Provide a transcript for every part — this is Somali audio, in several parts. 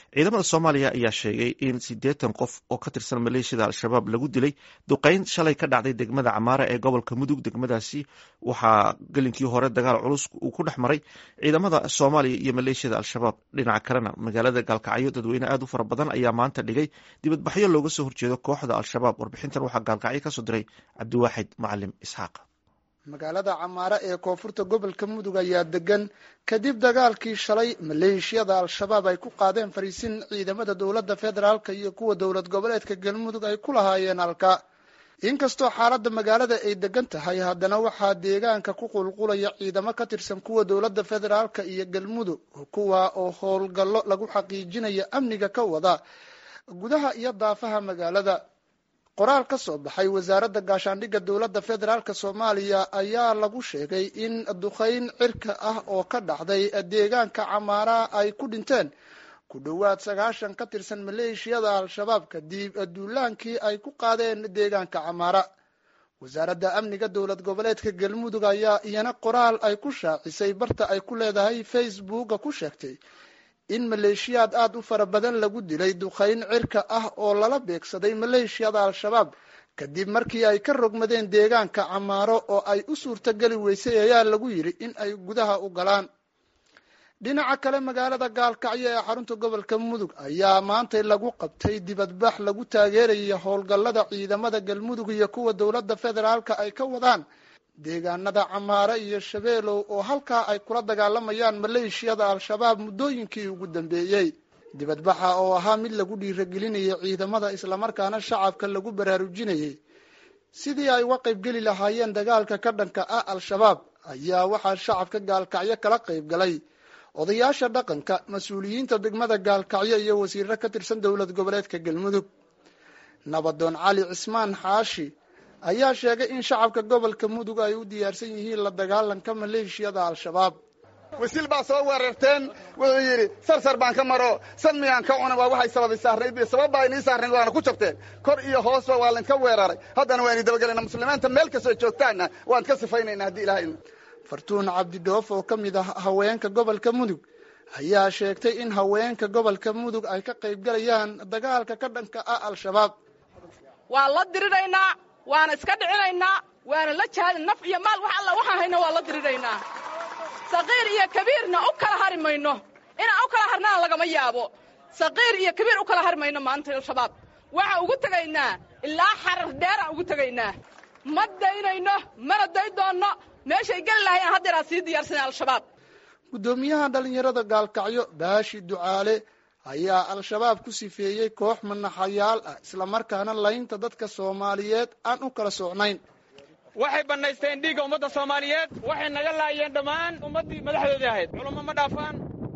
ciidamada soomaaliya ayaa sheegay in siddeetan qof oo ka tirsan maleeshiyada al-shabaab lagu dilay duqeyn shalay ka dhacday degmada camaara ee gobolka mudug degmadaasi waxaa gelinkii hore dagaal culus uu ku dhex maray ciidamada soomaaliya iyo maleeshiyada al-shabaab dhinaca kalena magaalada gaalkacyo dadweyne aad u fara badan ayaa maanta dhigay dibadbaxyo looga soo horjeedo kooxda al-shabaab warbixintan waxaa gaalkacyo kasoo diray cabdiwaaxid macalim isxaaq magaalada camaare ee koonfurta gobolka mudug ayaa degan kadib dagaalkii shalay maleeshiyada al-shabaab ay ku qaadeen fariisin ciidamada dowladda federaalka iyo kuwa dowlad goboleedka galmudug ay ku lahaayeen halka inkastoo xaaladda magaalada ay degan tahay haddana waxaa deegaanka ku qulqulaya ciidamo ka tirsan kuwa dowladda federaalka iyo galmudug kuwa oo howlgallo lagu xaqiijinayo amniga ka wada gudaha iyo daafaha magaalada qoraal ka soo baxay wasaaradda gaashaandhigga dowladda federaalk soomaaliya ayaa lagu sheegay in duqeyn cirka ah oo ka dhacday deegaanka camaara ay ku dhinteen ku dhowaad sagaashan ka tirsan maleeshiyada al-shabaab kadib duulaankii ay ku qaadeen deegaanka camaara wasaaradda amniga dowlad goboleedka galmudug ayaa iyana qoraal ay ku shaacisay barta ay ku leedahay facebooka ku sheegtay in maleeshiyaad aada u fara badan lagu dilay duqeyn cirka ah oo lala beegsaday maleeshiyada al-shabaab kadib markii ay ka rogmadeen deegaanka camaaro oo ay u suurtogeli weysay ayaa lagu yidhi in ay gudaha u galaan dhinaca kale magaalada gaalkacyo ee xarunta gobolka mudug ayaa maantay lagu qabtay dibadbax lagu taageeraya howlgallada ciidamada galmudug iyo kuwa dowladda federaalka ay ka wadaan deegaanada camaare iyo shabeelow oo halkaa ay kula dagaalamayaan maleeshiyada al-shabaab muddooyinkii ugu dambeeyey dibadbaxa oo ahaa mid lagu dhiiragelinayay ciidamada islamarkaana shacabka lagu baraarujinayay sidii ay uga qaybgeli lahaayeen dagaalka ka dhanka ah al-shabaab ayaa waxaa shacabka gaalkacyo kala qayb galay odayaasha dhaqanka mas-uuliyiinta degmada gaalkacyo iyo wasiiro ka tirsan dowlad goboleedka galmudug nabadoon cali cismaan xaashi ayaa sheegay in shacabka gobolka mudug ay u diyaarsan yihiin la dagaalanka maleeshiyada al-shabaab wasiil baa soo weerarteen wuxuu yidhi sarsar baan ka maro sad miyaan ka cuna waa waxay sababay saarnayd sabab baa inii saarnayd waana ku jabteen kor iyo hoosba waa laynka weeraray haddana waa ini dabagelayna muslimiinta meel kastoo joogtaanna waan ka sifaynayna haddii ilahay fartuun cabdidhoof oo ka mid ah haweenka gobolka mudug ayaa sheegtay in haweenka gobolka mudug ay ka qaybgalayaan dagaalka ka dhanka ah al-shabaab waa la diriraynaa waana iska dhicinaynaa waana la jahadin naf iyo maal wax alla waxaan hayna waa la diriraynaa saqiir iyo kabiirna u kala hari mayno inaan u kala harnana lagama yaabo saqiir iyo kabiir u kala hari mayno maanta al-shabaab waxaan ugu tegaynaa ilaa xarar dheeraan ugu tegaynaa ma daynayno mana day doonno meeshay geli lahayaan haddeeraa sii diyaarsanay al-shabaab guddoomiyaha dhallinyarada gaalkacyo baashi ducaale ayaa al-shabaab ku sifeeyey koox manaxayaal ah islamarkaana laynta dadka soomaaliyeed aan u kala socnayn waxay bannaysteen dhiigga ummadda soomaaliyeed waxay naga laayeen dhammaan ummaddii madaxdoodii ahayd culummo ma dhaafaan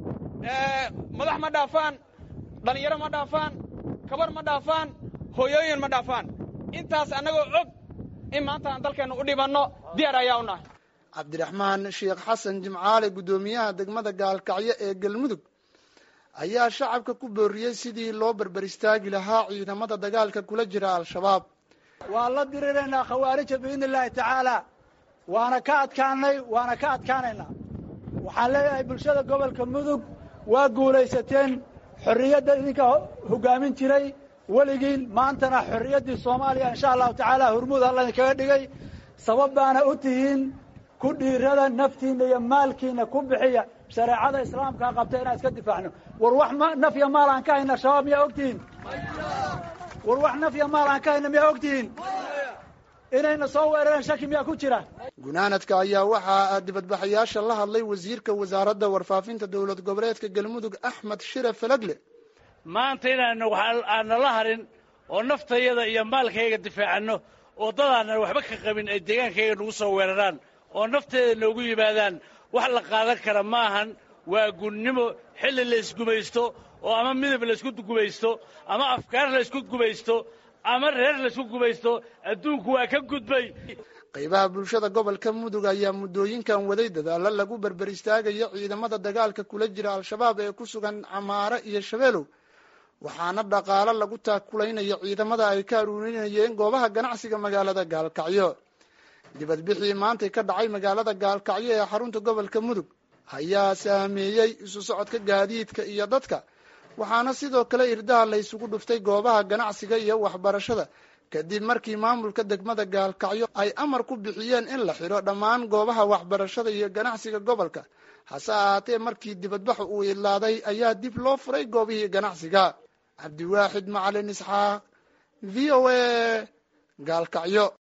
madax ma dhaafaan dhallinyaro ma dhaafaan kabar ma dhaafaan hooyooyin ma dhaafaan intaas annagoo og in maanta aan dalkeenna u dhibanno diyaar ayaa u nahay cabdiraxmaan sheekh xasan jimcaale guddoomiyaha degmada gaalkacyo ee galmudug ayaa shacabka ku booriyey sidii loo berber istaagi lahaa ciidamada dagaalka kula jira al-shabaab waan la diriraynaa khawaarija biidni illaahi tacaala waana ka adkaanay waana ka adkaanaynaa waxaan leeyahay bulshada gobolka mudug waa guulaysateen xorriyadda idinka hoggaamin jiray weligiin maantana xorriyaddii soomaaliya insha allahu tacaala hurmud alla idinkaga dhigay sabab baana u tihiin ku dhiirada naftiinna iyo maalkiinna ku bixiya shareecada islaamkaa qabta inaan iska difaacno war wax naf iyo maal aan ka hayna shabaab miyaa ogtihiin war wax naf iyo maal aan ka hayna miyaa ogtihiin inayna soo weerareen shaki miyaa ku jira gunaanadka ayaa waxaa dibadbaxayaasha la hadlay wasiirka wasaaradda warfaafinta dowlad goboleedka galmudug axmed shire falagle maanta inaanu aanala harin oo naftayada iyo maalkayga difaacanno oo dadaanan waxba ka qabin ay deegaankayga nagu soo weeraraan oo nafteeda noogu yimaadaan wax la qaadan kara ma ahan waa gunnimo xilli laysgumaysto oo ama midab laysku gumaysto ama afkaar laysku gumaysto ama reer laysku gumaysto adduunku waa ka gudbay qaybaha bulshada gobolka mudug ayaa muddooyinkan waday dadaalo lagu berber istaagayo ciidamada dagaalka kula jira al-shabaab ee ku sugan camaare iyo shabeelow waxaana dhaqaalo lagu taakulaynayo ciidamada ay ka aruurinayeen goobaha ganacsiga magaalada gaalkacyo dibadbixii maantay ka dhacay magaalada gaalkacyo ee xarunta gobolka mudug ayaa saameeyey isu socodka gaadiidka iyo dadka waxaana sidoo kale irdaha la isugu dhuftay goobaha ganacsiga iyo waxbarashada kadib markii maamulka degmada gaalkacyo ay amar ku bixiyeen in la xidho dhammaan goobaha waxbarashada iyo ganacsiga gobolka hase ahaatee markii dibadbax uu idlaaday ayaa dib loo furay goobihii ganacsiga cabdiwaaxid macalin isxaaq v o a gaalkacyo